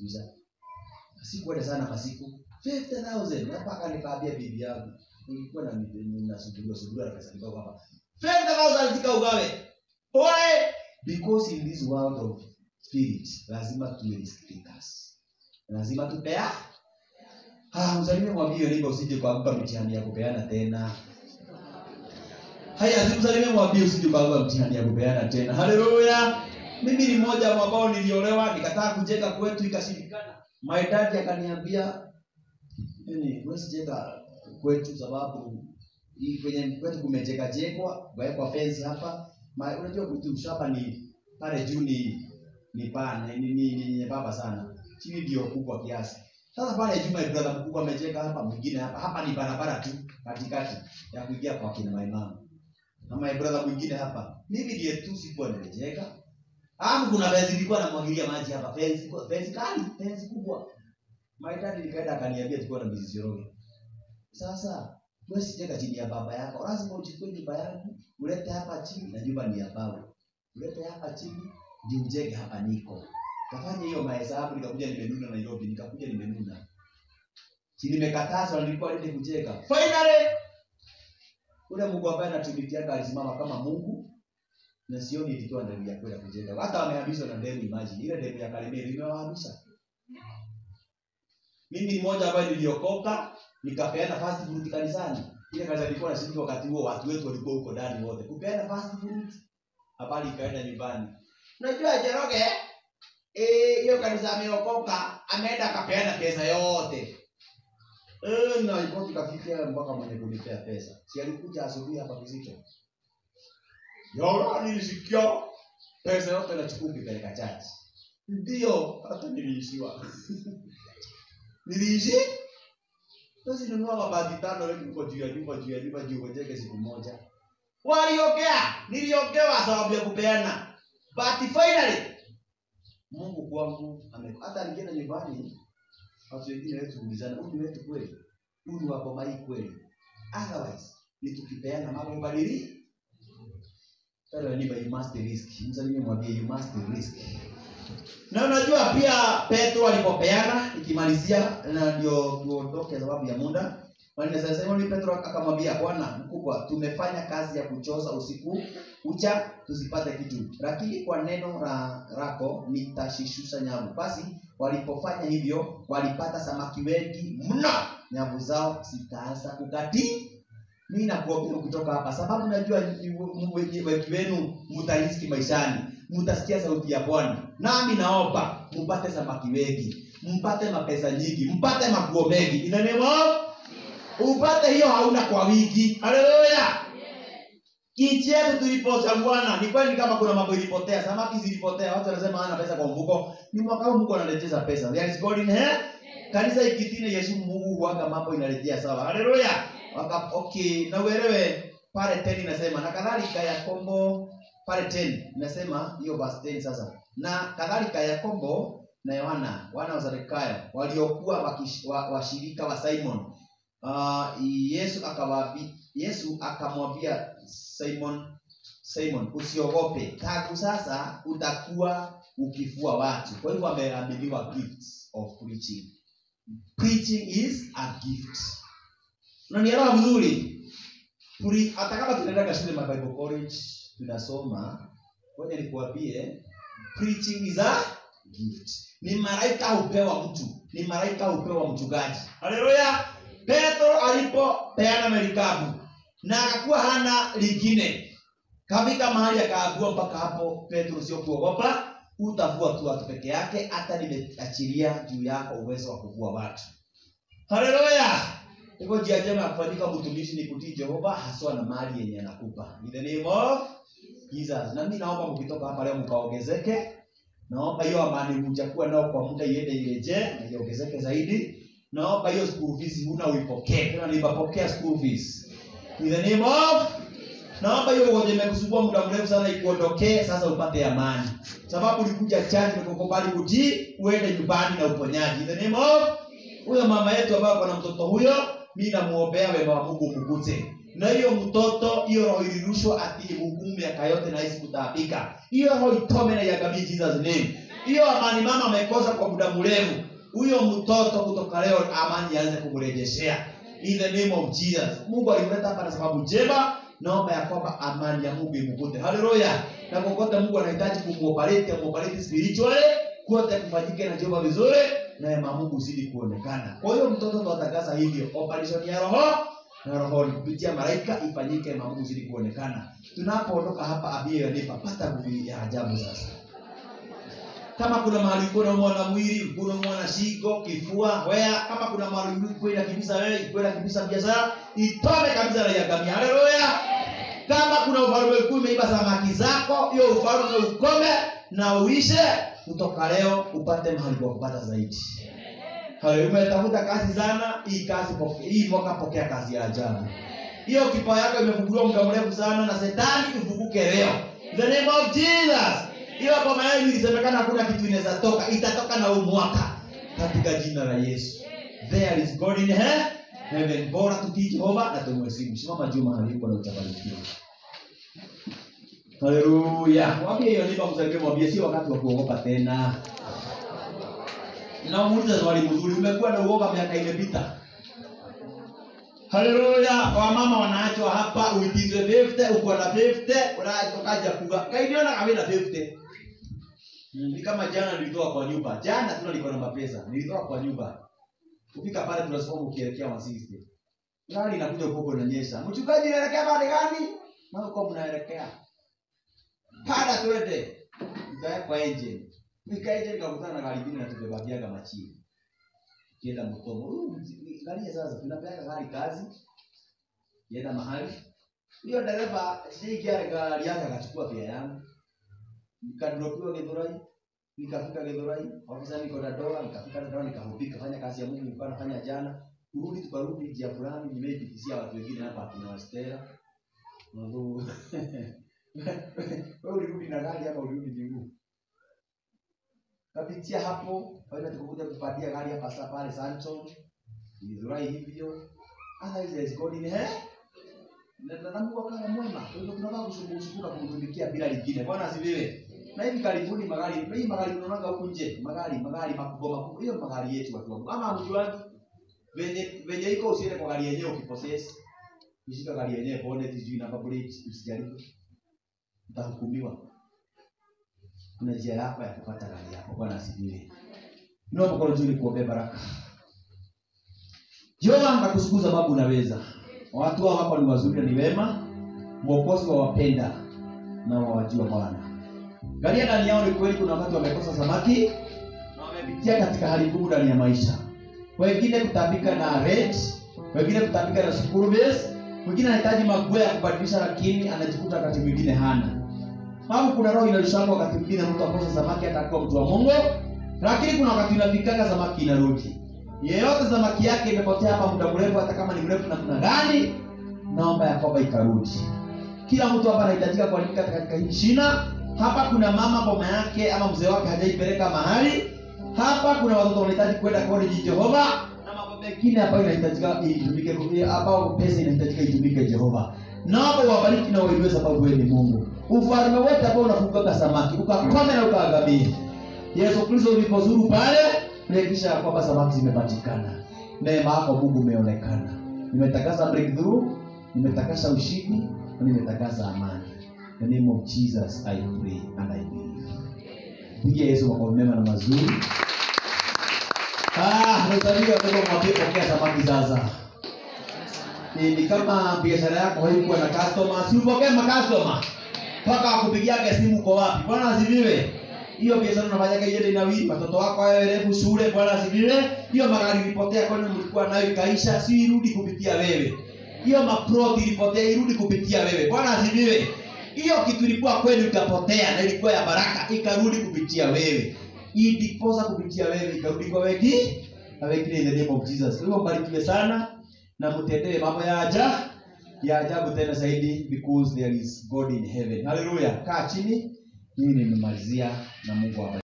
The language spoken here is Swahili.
kuniguza sikuenda sana masiku 50000 na mpaka nikaambia bibi yangu nilikuwa na nasugua sugua na pesa kidogo hapa 50000 zikaugawe why because in this world of spirit lazima tuwe risk takers lazima tupea ah msalimie mwambie neighbor usije kuanguka mtihani ya kupeana tena haya simsalimie mwambie usije kuanguka mtihani ya kupeana tena haleluya mimi ni mmoja wa ambao niliolewa nikataa kujenga kwetu ikashindikana my dad akaniambia yani wewe sijenga kwetu sababu hii kwenye kwetu kumejeka jekwa wawekwa fence hapa Ma, unajua kwetu shamba ni pale juu ni ni pana ni ni, ni, ni baba sana chini ndio kubwa kiasi sasa pale juu my brother mkubwa amecheka hapa mwingine hapa hapa ni barabara tu katikati ya kuingia kwa kina my mama na my brother mwingine hapa mimi ndiye tu sikuwa nimecheka Hapo kuna fence ilikuwa namwagilia maji hapa fence fence kali fence kubwa my dad nikaenda akaniambia tulikuwa na mizizi roho sasa wewe sijeka chini ya baba yako lazima uchukue nyumba yangu ulete hapa chini na nyumba ni ya baba ulete hapa chini ndio ujenge hapa niko kafanya hiyo mahesabu nikakuja nimenuna Nairobi nikakuja nimenuna si nimekatazwa nilikuwa nende kujenga finally ule Mungu ambaye anatumikiaga alisimama kama Mungu na sioni ilitoa ndani ya kwenda kujenga hata wamehamishwa na demu imagine ile demu ya Kalemeri imewahamisha mimi mmoja ambaye niliokoka nikapeana fast food kanisani ile kanisa nilikuwa nashiriki wakati huo watu wetu walikuwa huko ndani wote kupeana fast food habari ikaenda nyumbani unajua Jeroge eh hiyo kanisa ameokoka ameenda akapeana pesa yote eh na iko tukafikia mpaka mwenye kunipea pesa si alikuja asubuhi hapa kizito Yora nilisikia pesa yote nachukua ukipeleka chachi ndio hata niliishiwa niliishi basi nunua mabati tano leo tuko juu ya nyumba juu ya nyumba juu ujenge siku moja waliongea niliongewa sababu ya kupeana but finally Mungu kwangu ame hata nikienda nyumbani watu wengine wetu kuulizana huyu ni wetu kweli huyu ni wako mai kweli otherwise ni tukipeana mambo badili Tell your neighbor you must risk. Msalimie mwambie you must risk. Na unajua pia Petro alipopeana ikimalizia na ndio tuondoke sababu ya muda. Wanne sasa Simon Petro akamwambia Bwana mkubwa tumefanya kazi ya kuchoza usiku ucha tusipate kitu. Lakini kwa neno la lako nitashishusha nyavu. Basi walipofanya hivyo walipata samaki wengi mno. Nyavu zao zikaanza kukati mimi nakuambia kutoka hapa sababu najua wengi wenu mtariski maishani mtasikia sauti ya bwana nami naomba mpate samaki wengi mpate mapesa nyingi mpate maguo mengi inanemo upate hiyo hauna kwa wiki haleluya nchi yetu tulipocha bwana ni kweli kama kuna mambo ilipotea samaki zilipotea watu wanasema hana pesa kwa mfuko ni mwaka huu mungu analeteza pesa there is god in here kanisa ikitine yesu mungu huaga mambo inarejea sawa haleluya Waka, okay na uelewe pale 10 inasema na kadhalika yakobo pale 10 inasema hiyo verse 10 sasa na kadhalika yakobo na yohana wana wa zakayo waliokuwa wakish- wa- washirika wa simon uh, yesu akawaambia yesu akamwambia simon simon usiogope tangu sasa utakuwa ukifua watu kwa hivyo ameaminiwa gifts of preaching preaching is a gift unanielewa vizuri Tuli- hata kama tunaendaga shule ma bible college tunasoma ngoja nikuambie preaching is a gift ni malaika hupewa mtu ni malaika hupewa mchungaji haleluya petro alipopeana merikabu na akakuwa hana lingine kafika mahali akaagua mpaka hapo petro sio kuogopa utavua tu watu peke yake hata nimeachilia juu yako uwezo wa kuvua watu haleluya hivyo njia njema ya kufanyika mtumishi ni kutii jehova haswa na mali yenye anakupa in the name of jesus na mimi naomba mkitoka hapa leo mkaongezeke naomba hiyo amani mjakuwa nao kwa muda iende ireje na iongezeke zaidi naomba hiyo school fees huna uipokee tena nipapokea school fees in the name of naomba hiyo ugonjwa imekusumbua muda mrefu sana ikuondokee sasa upate amani sababu ulikuja chani nikukubali kutii uende nyumbani na uponyaji in the name of huyo mama yetu ambaye ako na mtoto huyo mi namuombea wema wa mungu mkute na hiyo mtoto hiyo roho ilirushwa ati hukumu miaka yote na hisi kutaabika hiyo roho itome na iangamie jesus name hiyo amani mama amekosa kwa muda mrefu huyo mtoto kutoka leo amani aanze kumrejeshea in the name of jesus mungu alimleta hapa na sababu njema naomba ya kwamba amani ya mungu imkute haleluya na kokote mungu anahitaji kumuoperate amuoperate spiritually kote kufanyike na jehova vizuri na ya mungu zidi kuonekana kwa hiyo mtoto tunatangaza hivyo operation ya roho na rohoni kupitia malaika ifanyike na mungu zidi kuonekana tunapoondoka hapa abia yanipa pata nguvu ya ajabu sasa kama kuna mahali uko naumwa na mwili uko naumwa na shingo kifua wea kama kuna mahali uko inakibisa wewe uko inakibisa biashara itome kabisa na yagamia haleluya kama kuna ufalme ukuu imeiba samaki zako hiyo ufalme ukome na uishe kutoka leo upate mahali kwa kupata zaidi Haleluya. umetafuta kazi sana hii kazi poke- hii mwaka pokea kazi ya ajabu hiyo kipa yako imefunguliwa muda mrefu sana na setani ifunguke leo In the name of jesus hiyo boma yenu ilisemekana hakuna kitu inaweza toka itatoka na huu mwaka katika jina la yesu there is god in he- heaven bora tutii jehova na tumwesimu simama juu mahali uko na utabarikiwa haleluya mwambie hiyo nipa msaidie mwambie si wakati wa kuogopa tena namuuliza swali mzuri umekuwa na uoga miaka imepita haleluya wamama wanaachwa hapa uitizwe 50 uko na 50 unatokaja kuga kaidiona kama na 50 ni kama jana nilitoka kwa nyumba jana tuna nilikuwa na mapesa nilitoka kwa nyumba kufika pale tunasoma ukielekea wasiste gari inakuja huko inanyesha mchungaji anaelekea pale gani na uko mnaelekea pada twende nikawekwa engine nikaje nikakutana na gari lingine natubebagiaga machini kienda mtomo Huyu mzi- angalia sasa tunapeaga gari kazi kienda mahali hiyo dereva sijaingia gari yake akachukua pia yangu nikadropiwa githurai nikafika githurai ofisa niko na dola nikafika na dola nikahubika fanya kazi ya mungu nilikuwa nafanya jana kurudi tukarudi njia fulani nimeipitishia watu wengine hapa akina wastera Mungu. wewe ulirudi na gari hapa ulirudi miguu kapitia hapo kaenda tukakuja kupatia gari hapa sasa pale Sancho Githurai hivyo otherwise there is God in here na na- na Mungu akawa mwema kwa hivyo tunataka kusumbuka kumtumikia bila lingine bwana asifiwe na hivi karibuni magari hii magari unaonaga huku nje magari magari makubwa makubwa hiyo magari yetu watu wangu ama hujuani venye venye iko usiende kwa gari yenyewe ukipossess ushika gari yenyewe bonnet sijui namba plate usijaribu utahukumiwa kuna njia yako ya kupata gari yako bwana asifiwe naomba kwa nzuri kuombea baraka jehova nakushukuru sababu unaweza watu hao hapa ni wazuri na ni wema mwokozi wa wapenda na wawajua bwana galia ndani yao ni kweli kuna wakati wamekosa samaki na wamepitia katika hali ngumu ndani ya maisha wengine kutapika na rent wengine kutapika na school base mwingine anahitaji maguo ya kubadilisha lakini anajikuta wakati mwingine hana au kuna roho inalishangwa wakati mwingine mtu akosa samaki hata akiwa mtu wa mungu lakini kuna wakati unafikanga samaki inarudi yeyote samaki yake imepotea hapa muda mrefu hata kama ni mrefu namna gani naomba ya kwamba ikarudi kila mtu hapa anahitajika kuandika katika hii shina hapa kuna mama boma yake ama mzee wake hajaipeleka mahali hapa kuna watoto wanahitaji kwenda college jehova na mambo mengine ambayo inahitajika itumike ambao pesa inahitajika itumike jehova naomba wabariki na wainue sababu wewe ni mungu ufalme wote ambao unafungaga samaki ukakome na ukaagamie yesu kristo ulipozuru pale hakikisha ya kwamba samaki zimepatikana neema yako mungu umeonekana nimetakasa breakthrough nimetakasa ushindi na nimetakasa amani In the name of jesus i pray and i believe pigia yesu makofi mema na mazuri ah nazaliwa kwa mwambie pokea samaki sasa ni, ni kama biashara yako haikuwa na customer si upokee makastoma mpaka wakupigiage simu uko wapi bwana asifiwe hiyo biashara unafanyaga iende inawili watoto wako wawerevu shule bwana asifiwe hiyo magari ilipotea kwani mlikuwa nayo ikaisha si irudi kupitia wewe hiyo maproti ilipotea irudi kupitia wewe bwana asifiwe hiyo kitu ilikuwa kwenu ikapotea na ilikuwa ya baraka ikarudi kupitia wewe iliposa kupitia wewe ikarudi kwa wengi na wengine in the name of jesus kwa hivyo mbarikiwe sana na mtendewe mambo ya aja ya ajabu tena zaidi because there is god in heaven haleluya kaa chini mimi nimemalizia na mungu awabariki.